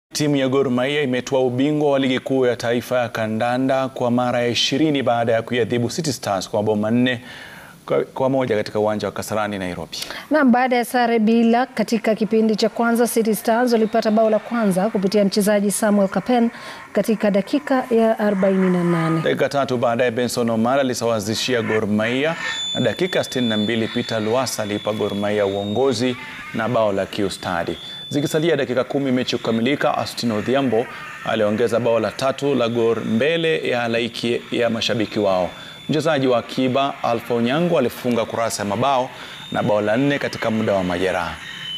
Timu ya Gor Mahia imetoa ubingwa wa ligi kuu ya taifa ya kandanda kwa mara ya ishirini baada ya kuiadhibu City Stars kwa mabao manne kwa moja katika uwanja wa Kasarani Nairobi. Na baada ya sare bila katika kipindi cha kwanza, City Stars walipata bao la kwanza kupitia mchezaji Samuel Kapen katika dakika ya 48. Dakika tatu baadaye Benson Omar alisawazishia Gor Mahia na dakika 62 Peter Luasa aliipa Gor Mahia uongozi na bao la kiustadi. Zikisalia dakika kumi mechi kukamilika, Austin Odhiambo aliongeza bao la tatu la Gor mbele ya halaiki ya mashabiki wao. Mchezaji wa akiba Alpha Onyango alifunga kurasa ya mabao na bao la nne katika muda wa majeraha.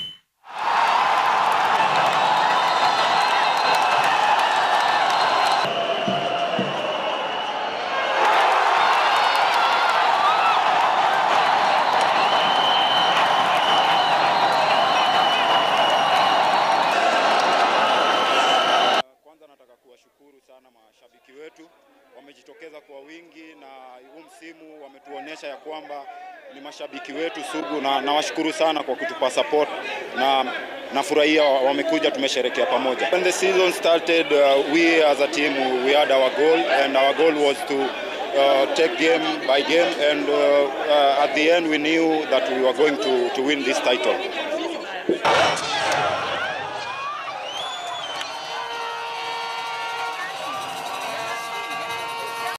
Kwanza nataka kuwashukuru sana mashabiki wetu, wamejitokeza kwa wingi na huu msimu wametuonyesha ya kwamba ni mashabiki wetu sugu, na nawashukuru sana kwa kutupa support na nafurahia wamekuja, tumesherekea pamoja. When the season started, uh, we as a team we had our goal and our goal was to uh, take game by game and uh, uh, at the end we knew that we were going to, to win this title.